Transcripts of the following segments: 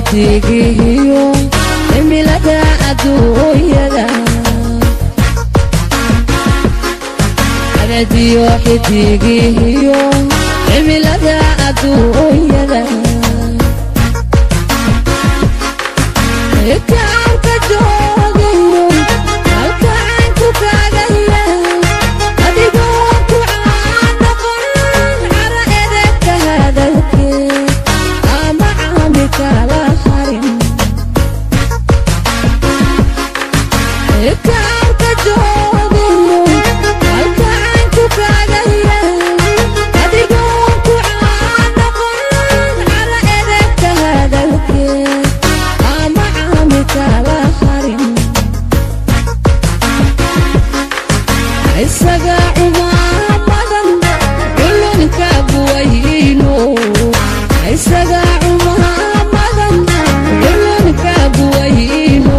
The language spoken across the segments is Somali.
xidigihiyo cimilada adduunyada cadadiyo xidigihiyo cimilada adduunyada kaarka joogayo halkaanku kaagaya adigoo ku caanoqon cara edegka hadalkeed ama caami kala harin kaarka joogayo halkaanku kaagaya adigoo ku caanoqon cara edegka hadalkeed ama caami kala harin isaga cumaamadan culunka buwayno isaga cumaamadan culunka buwayno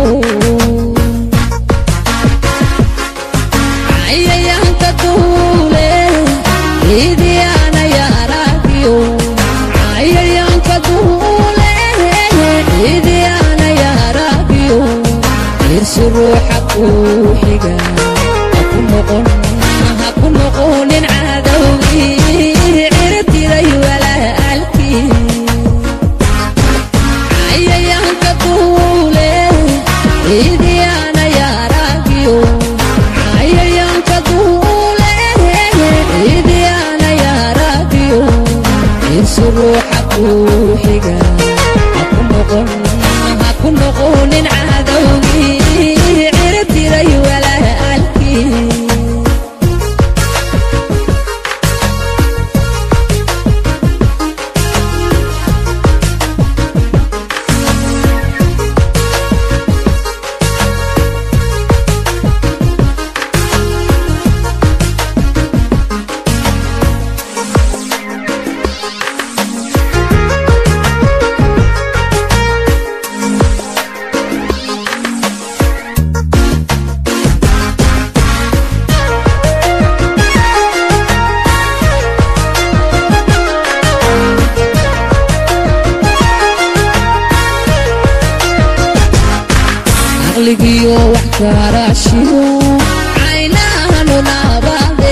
cayayaanka duule idiyaana yaaragiyo cayayaanka duule idiyaana yaaragiyo irsi ruuxa kuu xiga haku noqon haku noqonin cadowgii cirtiray walaalkii cayayaanka duule idiyaana yaaragiyo cayayaanka duule idiyaana yaaragiyo irsi ruuxa kuu xiga haku noqon haku noqonin cadowgii cirtiray walaalkii caqligiyo wax karaashiyo caynahanu naabade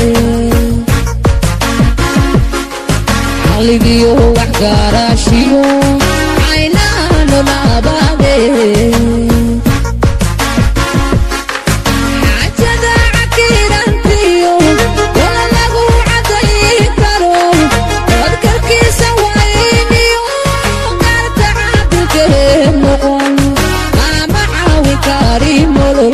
caqligiyo wax karaashiyo caynahanu naabade xaajada cakirantiyo wala lagu cadayi karo dadkarkiisa wayniyo qaarta caabikee noqon ama caawi kari nolol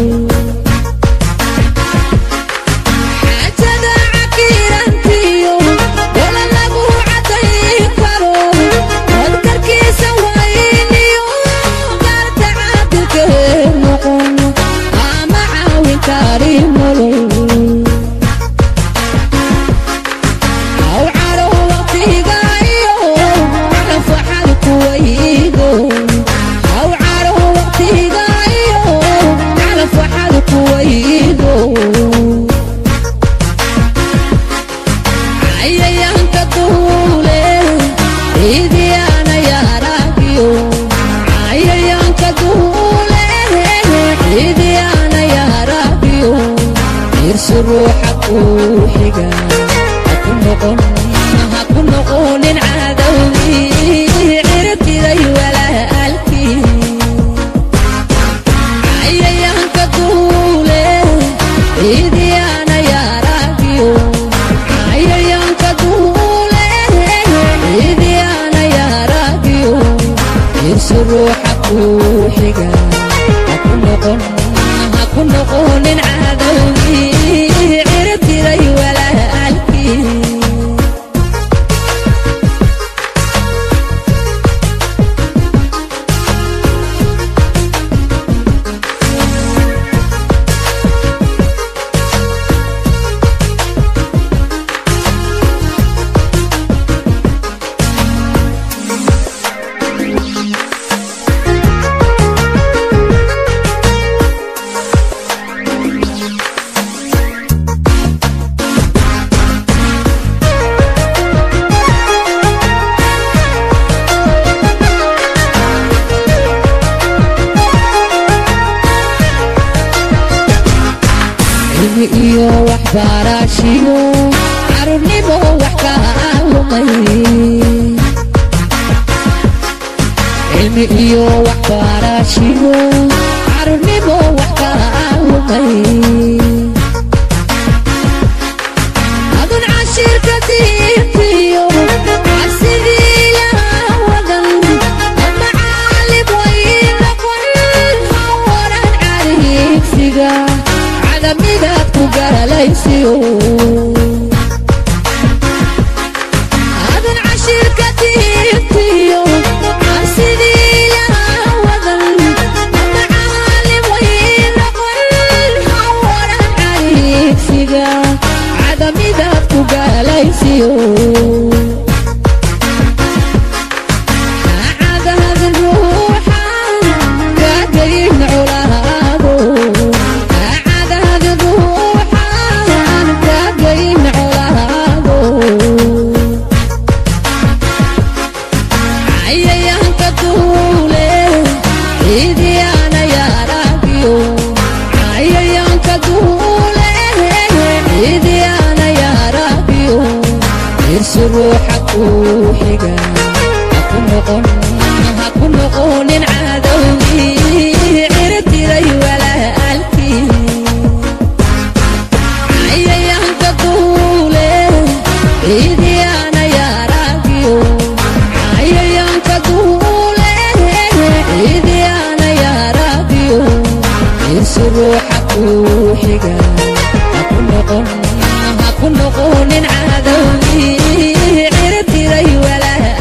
xaajada cakirantiyo wala lagu cadayi karo dadkarkiisa wayniyo qaarta caabikee noqon ama caawi kari nolol aw caro waqtigayo nafaxad kuwaydo aw caro waqtigayo nafaxad kuwaydo cayayaanka duule idiyaana yaaragiyo cayayaanka duule idiyaana yaaragiyo irsi ruuxa kuu xiga haku noqon haku noqonin cadowgii cirtiray walaalkii cayayaanka duule idiyaana yaaragiyo cayayaanka duule idiyaana yaaragiyo irsi ruuxa kuu xiga haku noqon haku noqonin cadowgii cirtiray walaalkii cilmi iyo waxbarashiyo carurnimo wax ka lumay cilmi iyo waxbarashiyo carurnimo wax ka lumay adun cashirka diintiyo cabsidii lahaa wadan ama caalib way noqon hawaran cariigsiga cadamidaad ku galaysiyo adun cashirka diintiyo cabsidii lahaa wadan ama caalib way noqon hawaran cariigsiga cadamidaad ku galaysiyo cadaadin ruuxa kaagayin colaado cadaadin ruuxan kaagayin colaado cayayaanka duule ciidiyaana yaaragiyo cayayaanka duule ciidiyaana yaaragiyo irsi ruuxa kuu xiga haku noqon haku noqonin cadowgii cirtiray walaalkii cayayaanka duule ciidiyaana yaaragiyo cayayaanka duule ciidiyaana yaaragiyo irsi ruuxa kuu xiga haku noqon haku noqonin cadowgii cirtiray walaalkii